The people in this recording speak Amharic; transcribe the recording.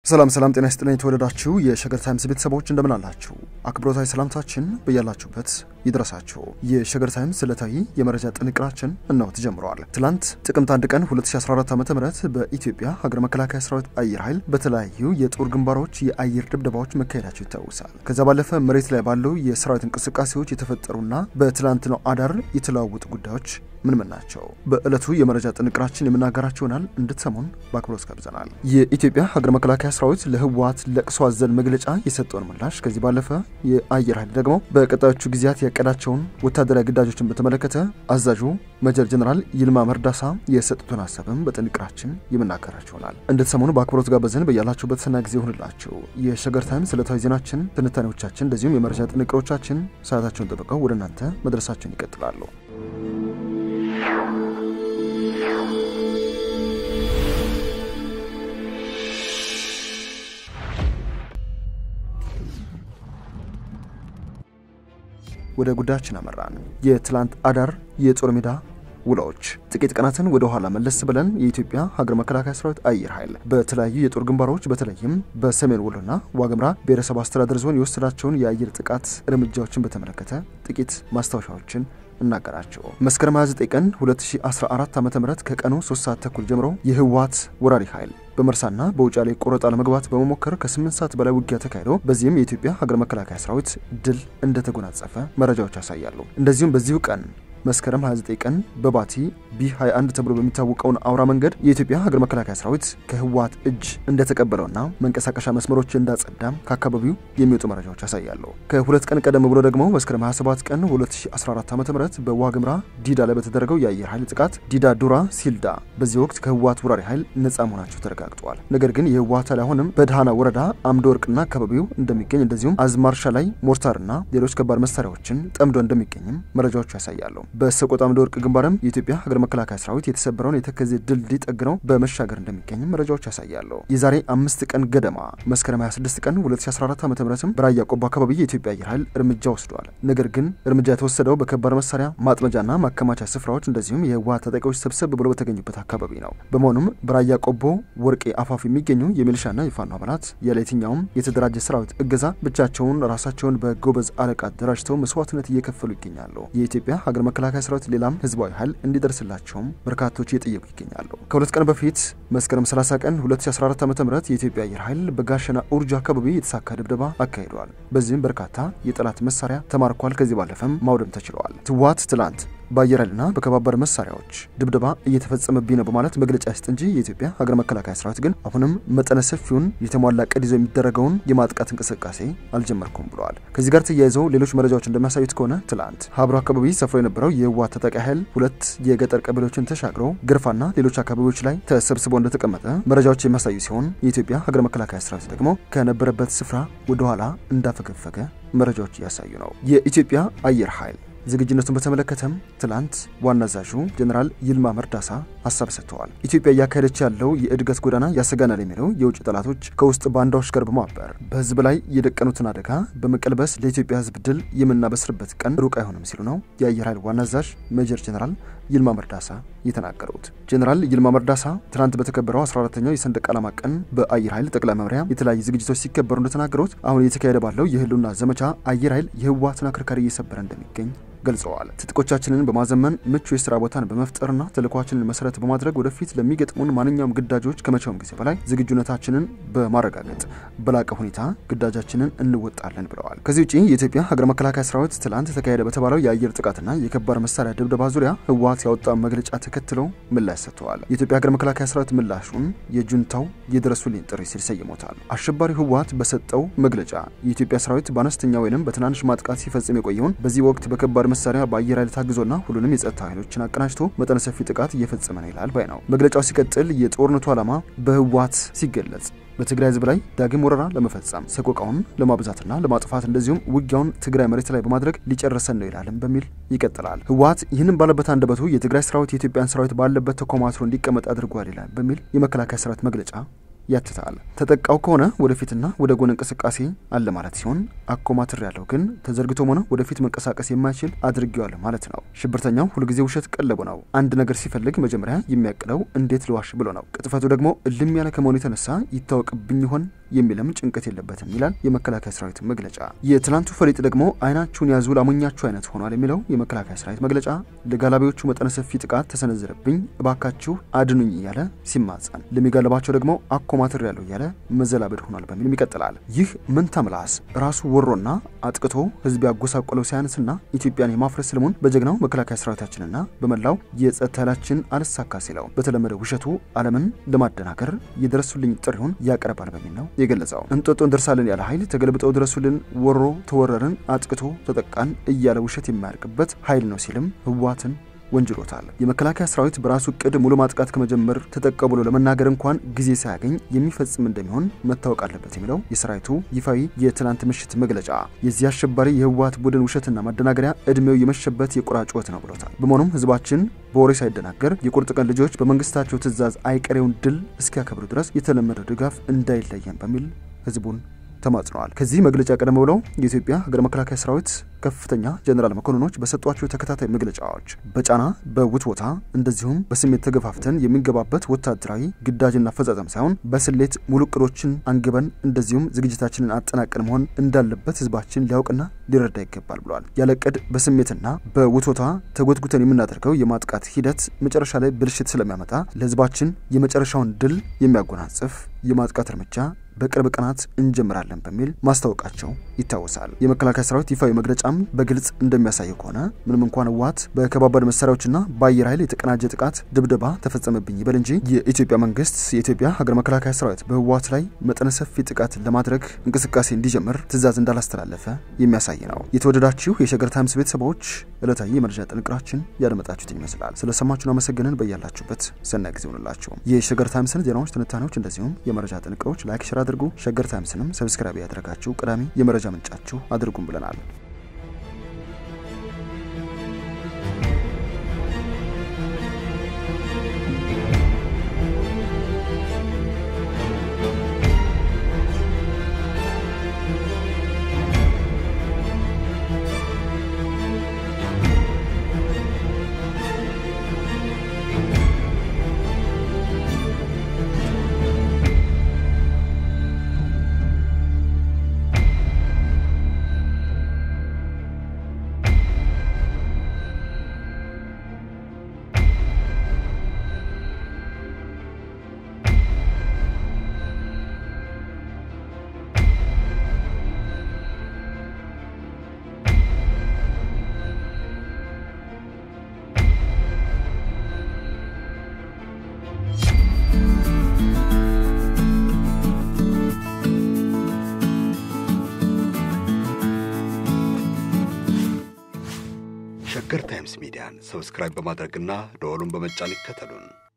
ሰላም ሰላም፣ ጤና ይስጥልኝ የተወደዳችሁ የሸገር ታይምስ ቤተሰቦች እንደምን አላችሁ? አክብሮታዊ ሰላምታችን በያላችሁበት ይድረሳችሁ። የሸገር ታይምስ ዕለታዊ የመረጃ ጥንቅራችን እነሆ ተጀምረዋል። ትላንት ጥቅምት 1 ቀን 2014 ዓ ም በኢትዮጵያ ሀገር መከላከያ ሰራዊት አየር ኃይል በተለያዩ የጦር ግንባሮች የአየር ድብደባዎች መካሄዳቸው ይታወሳል። ከዛ ባለፈ መሬት ላይ ባሉ የሰራዊት እንቅስቃሴዎች የተፈጠሩና በትላንትናው አዳር የተለዋወጡ ጉዳዮች ምን ምን ናቸው? በዕለቱ የመረጃ ጥንቅራችን የምናገራቸው ይሆናል። እንድትሰሙን በአክብሮት ጋብዘናል። የኢትዮጵያ ሀገር መከላከያ ሰራዊት ለህወሓት ለቅሶ አዘል መግለጫ የሰጠውን ምላሽ፣ ከዚህ ባለፈ የአየር ኃይል ደግሞ በቀጣዮቹ ጊዜያት ያቀዳቸውን ወታደራዊ ግዳጆችን በተመለከተ አዛዡ ሜጀር ጀነራል ይልማ መርዳሳ የሰጡትን ሀሳብም በጥንቅራችን የምናገራቸው ይሆናል። እንድትሰሙን በአክብሮት ጋበዝን። በያላችሁበት ሰና ጊዜ ይሁንላችሁ። የሸገር ታይምስ ዕለታዊ ዜናችን፣ ትንታኔዎቻችን እንደዚሁም የመረጃ ጥንቅሮቻችን ሰዓታቸውን ጠብቀው ወደ እናንተ መድረሳቸውን ይቀጥላሉ። ወደ ጉዳያችን አመራን። የትላንት አዳር የጦር ሜዳ ውሎች ጥቂት ቀናትን ወደ ኋላ መለስ ብለን የኢትዮጵያ ሀገር መከላከያ ሰራዊት አየር ኃይል በተለያዩ የጦር ግንባሮች በተለይም በሰሜን ወሎና ዋግምራ ብሔረሰብ አስተዳደር ዞን የወሰዳቸውን የአየር ጥቃት እርምጃዎችን በተመለከተ ጥቂት ማስታወሻዎችን እናገራቸው። መስከረም 29 ቀን 2014 ዓ ም ከቀኑ 3 ሰዓት ተኩል ጀምሮ የህወሓት ወራሪ ኃይል በመርሳና በውጫሌ ቆረጣ ለመግባት በመሞከር ከ8 ሰዓት በላይ ውጊያ ተካሂዶ በዚህም የኢትዮጵያ ሀገር መከላከያ ሰራዊት ድል እንደተጎናጸፈ መረጃዎች ያሳያሉ። እንደዚሁም በዚሁ ቀን መስከረም 29 ቀን በባቲ ቢ21 ተብሎ በሚታወቀውን አውራ መንገድ የኢትዮጵያ ሀገር መከላከያ ሰራዊት ከህወሓት እጅ እንደተቀበለውና መንቀሳቀሻ መስመሮች እንዳጸዳም ከአካባቢው የሚወጡ መረጃዎች ያሳያሉ። ከሁለት ቀን ቀደም ብሎ ደግሞ መስከረም 27 ቀን 2014 ዓ ም በዋግምራ ዲዳ ላይ በተደረገው የአየር ኃይል ጥቃት ዲዳ ዱራ ሲልዳ በዚህ ወቅት ከህወሓት ወራሪ ኃይል ነጻ መሆናቸው ተረጋግጧል። ነገር ግን የህወሓት ኃይል አሁንም በድሃና ወረዳ አምደ ወርቅና አካባቢው እንደሚገኝ እንደዚሁም አዝማርሻ ላይ ሞርታርና ሌሎች ከባድ መሳሪያዎችን ጠምዶ እንደሚገኝም መረጃዎቹ ያሳያሉ። በሰቆጣ አምደ ወርቅ ግንባርም የኢትዮጵያ ሀገር መከላከያ ሰራዊት የተሰበረውን የተከዜ ድልድይ ጠግነው በመሻገር እንደሚገኝም መረጃዎች ያሳያሉ። የዛሬ አምስት ቀን ገደማ መስከረም 26 ቀን 2014 ዓ ም በራያ ቆቦ አካባቢ የኢትዮጵያ አየር ኃይል እርምጃ ወስዷል። ነገር ግን እርምጃ የተወሰደው በከባድ መሳሪያ ማጥመጃና ማከማቻ ስፍራዎች እንደዚሁም የህወሓት ታጣቂዎች ሰብሰብ ብሎ በተገኙበት አካባቢ ነው። በመሆኑም በራያ ቆቦ ወርቄ አፋፍ የሚገኙ የሚሊሻና የፋኖ አባላት ያለ የትኛውም የተደራጀ ሰራዊት እገዛ ብቻቸውን ራሳቸውን በጎበዝ አለቃ አደራጅተው መስዋዕትነት እየከፈሉ ይገኛሉ። የኢትዮጵያ ሀገር መከላከያ ሰራዊት ሌላም ህዝባዊ ኃይል እንዲደርስላቸውም በርካቶች እየጠየቁ ይገኛሉ። ከሁለት ቀን በፊት መስከረም 30 ቀን 2014 ዓ ም የኢትዮጵያ አየር ኃይል በጋሸና ኡርጃ አካባቢ የተሳካ ድብደባ አካሂደዋል። በዚህም በርካታ የጠላት መሳሪያ ተማርኳል። ከዚህ ባለፈም ማውደም ተችለዋል። ህወሓት ትላንት በአየር ኃይልና በከባድ መሳሪያዎች ድብደባ እየተፈጸመብኝ ነው በማለት መግለጫ ይስጥ እንጂ የኢትዮጵያ ሀገር መከላከያ ሰራዊት ግን አሁንም መጠነ ሰፊውን የተሟላ ዕቅድ ይዞ የሚደረገውን የማጥቃት እንቅስቃሴ አልጀመርኩም ብለዋል። ከዚህ ጋር ተያይዘው ሌሎች መረጃዎች እንደሚያሳዩት ከሆነ ትላንት ሀብሮ አካባቢ ሰፍሮ የነበረው የህወሓት ታጣቂ ኃይል ሁለት የገጠር ቀበሌዎችን ተሻግረው ግርፋና ሌሎች አካባቢዎች ላይ ተሰብስቦ እንደተቀመጠ መረጃዎች የሚያሳዩ ሲሆን የኢትዮጵያ ሀገር መከላከያ ሰራዊት ደግሞ ከነበረበት ስፍራ ወደኋላ እንዳፈገፈገ መረጃዎች እያሳዩ ነው። የኢትዮጵያ አየር ኃይል ዝግጁነቱን በተመለከተም ትላንት ዋና አዛዡ ጀኔራል ይልማ መርዳሳ ሀሳብ ሰጥተዋል። ኢትዮጵያ እያካሄደች ያለው የእድገት ጎዳና ያሰጋናል የሚለው የውጭ ጠላቶች ከውስጥ ባንዳዎች ጋር በማበር በህዝብ ላይ የደቀኑትን አደጋ በመቀልበስ ለኢትዮጵያ ህዝብ ድል የምናበስርበት ቀን ሩቅ አይሆንም ሲሉ ነው የአየር ኃይል ዋና አዛዥ ሜጀር ጀኔራል ይልማ መርዳሳ የተናገሩት። ጀኔራል ይልማ መርዳሳ ትናንት በተከበረው 14ተኛው የሰንደቅ ዓላማ ቀን በአየር ኃይል ጠቅላይ መምሪያ የተለያዩ ዝግጅቶች ሲከበሩ እንደተናገሩት አሁን እየተካሄደ ባለው የህልውና ዘመቻ አየር ኃይል የህወሓትን አከርካሪ እየሰበረ እንደሚገኝ ገልጸዋል። ትጥቆቻችንን በማዘመን ምቹ የስራ ቦታን በመፍጠርና ተልዕኳችንን መሰረት በማድረግ ወደፊት ለሚገጥሙን ማንኛውም ግዳጆች ከመቼውም ጊዜ በላይ ዝግጁነታችንን በማረጋገጥ በላቀ ሁኔታ ግዳጃችንን እንወጣለን ብለዋል። ከዚህ ውጭ የኢትዮጵያ ሀገር መከላከያ ሰራዊት ትላንት ተካሄደ በተባለው የአየር ጥቃትና የከባድ መሳሪያ ድብደባ ዙሪያ ህወሓት ያወጣው መግለጫ ተከትለው ምላሽ ሰጥተዋል። የኢትዮጵያ ሀገር መከላከያ ሰራዊት ምላሹን የጁንታው የድረሱልኝ ጥሪ ሲል ሰይሞታል። አሸባሪው ህወሓት በሰጠው መግለጫ የኢትዮጵያ ሰራዊት በአነስተኛ ወይም በትናንሽ ማጥቃት ሲፈጽም የቆየውን በዚህ ወቅት በከባድ መሳሪያ በአየር ኃይል ታግዞና ሁሉንም የጸጥታ ኃይሎችን አቀናጅቶ መጠነ ሰፊ ጥቃት እየፈጸመ ነው ይላል ባይ ነው። መግለጫው ሲቀጥል የጦርነቱ ዓላማ በህወሓት ሲገለጽ በትግራይ ህዝብ ላይ ዳግም ወረራ ለመፈጸም ሰቆቃውን ለማብዛትና ለማጥፋት እንደዚሁም ውጊያውን ትግራይ መሬት ላይ በማድረግ ሊጨርሰን ነው ይላልም በሚል ይቀጥላል። ህወሓት ይህንን ባለበት አንደበቱ የትግራይ ሰራዊት የኢትዮጵያን ሰራዊት ባለበት ተኮማትሮ እንዲቀመጥ አድርጓል ይላል በሚል የመከላከያ ሰራዊት መግለጫ ያትታል። ተጠቃው ከሆነ ወደፊትና ወደ ጎን እንቅስቃሴ አለ ማለት ሲሆን አኮማትር ያለው ግን ተዘርግቶም ሆነ ወደፊት መንቀሳቀስ የማይችል አድርጌዋለሁ ማለት ነው። ሽብርተኛው ሁልጊዜ ውሸት ቀለቡ ነው። አንድ ነገር ሲፈልግ መጀመሪያ የሚያቅደው እንዴት ልዋሽ ብሎ ነው። ቅጥፈቱ ደግሞ እልም ያለ ከመሆኑ የተነሳ ይታወቅብኝ ይሆን የሚልም ጭንቀት የለበትም ይላል የመከላከያ ሰራዊት መግለጫ። የትላንቱ ፈሊጥ ደግሞ አይናችሁን ያዙ ላሞኛችሁ አይነት ሆኗል የሚለው የመከላከያ ሰራዊት መግለጫ ለጋላቢዎቹ መጠነ ሰፊ ጥቃት ተሰነዘረብኝ፣ እባካችሁ አድኑኝ እያለ ሲማጸን፣ ለሚጋለባቸው ደግሞ አኮማትር ያለው እያለ መዘላበድ ሆኗል በሚልም ይቀጥላል። ይህ መንታ ምላስ ራሱ ወሮና አጥቅቶ ህዝብ ያጎሳቆለው ሳያንስና ኢትዮጵያን የማፍረስ ህልሙን በጀግናው መከላከያ ሰራዊታችንና በመላው የጸጥታ ኃይላችን አልሳካ ሲለው በተለመደ ውሸቱ ዓለምን ለማደናገር የደረሱልኝ ጥሪውን ያቀርባል በሚል ነው የገለጸው። እንጦጦ እንደርሳለን ያለ ኃይል ተገልብጠው ድረሱልን፣ ወሮ ተወረርን፣ አጥቅቶ ተጠቃን እያለ ውሸት የማያልቅበት ኃይል ነው ሲልም ህወሓትን ወንጅሎታል። የመከላከያ ሰራዊት በራሱ እቅድ ሙሉ ማጥቃት ከመጀመር ተጠቀ ብሎ ለመናገር እንኳን ጊዜ ሳያገኝ የሚፈጽም እንደሚሆን መታወቅ አለበት የሚለው የሰራዊቱ ይፋዊ የትናንት ምሽት መግለጫ የዚህ አሸባሪ የህወሓት ቡድን ውሸትና ማደናገሪያ እድሜው የመሸበት የቁራ ጩኸት ነው ብሎታል። በመሆኑም ህዝባችን በወሬ ሳይደናገር የቁርጥ ቀን ልጆች በመንግስታቸው ትዕዛዝ አይቀሬውን ድል እስኪያከብሩ ድረስ የተለመደው ድጋፍ እንዳይለየን በሚል ህዝቡን ተማጽነዋል። ከዚህ መግለጫ ቀደም ብለው የኢትዮጵያ ሀገር መከላከያ ሰራዊት ከፍተኛ ጀኔራል መኮንኖች በሰጧቸው ተከታታይ መግለጫዎች በጫና በውትወታ እንደዚሁም በስሜት ተገፋፍተን የሚገባበት ወታደራዊ ግዳጅና አፈጻጸም ሳይሆን በስሌት ሙሉ እቅዶችን አንግበን እንደዚሁም ዝግጅታችንን አጠናቀን መሆን እንዳለበት ህዝባችን ሊያውቅና ሊረዳ ይገባል ብለዋል። ያለ እቅድ በስሜትና በውትወታ ተጎትጉተን የምናደርገው የማጥቃት ሂደት መጨረሻ ላይ ብልሽት ስለሚያመጣ ለህዝባችን የመጨረሻውን ድል የሚያጎናጽፍ የማጥቃት እርምጃ በቅርብ ቀናት እንጀምራለን በሚል ማስታወቃቸው ይታወሳል። የመከላከያ ሰራዊት ይፋዊ መግለጫም በግልጽ እንደሚያሳየው ከሆነ ምንም እንኳን ህወሓት በከባባድ መሳሪያዎችና በአየር ኃይል የተቀናጀ ጥቃት ድብደባ ተፈጸመብኝ ይበል እንጂ የኢትዮጵያ መንግስት የኢትዮጵያ ሀገር መከላከያ ሰራዊት በህወሓት ላይ መጠነ ሰፊ ጥቃት ለማድረግ እንቅስቃሴ እንዲጀምር ትዕዛዝ እንዳላስተላለፈ የሚያሳይ ነው። የተወደዳችሁ የሸገር ታይምስ ቤተሰቦች ዕለታዊ የመረጃ ጥንቅራችን ያደመጣችሁትን ይመስላል። ስለሰማችሁን አመሰግንን። በያላችሁበት ሰናይ ጊዜ ሆንላችሁ። የሸገር ታይምስን ዜናዎች፣ ትንታኔዎች እንደዚሁም የመረጃ ጥንቅሮች ላይክ ሽራ አድርጉ። ሸገር ታይምስንም ሰብስክራይብ ያደረጋችሁ ቀዳሚ የመረጃ ምንጫችሁ አድርጉም ብለናል። ሸገር ታይምስ ሚዲያን ሰብስክራይብ በማድረግና ደወሉን በመጫን ይከተሉን።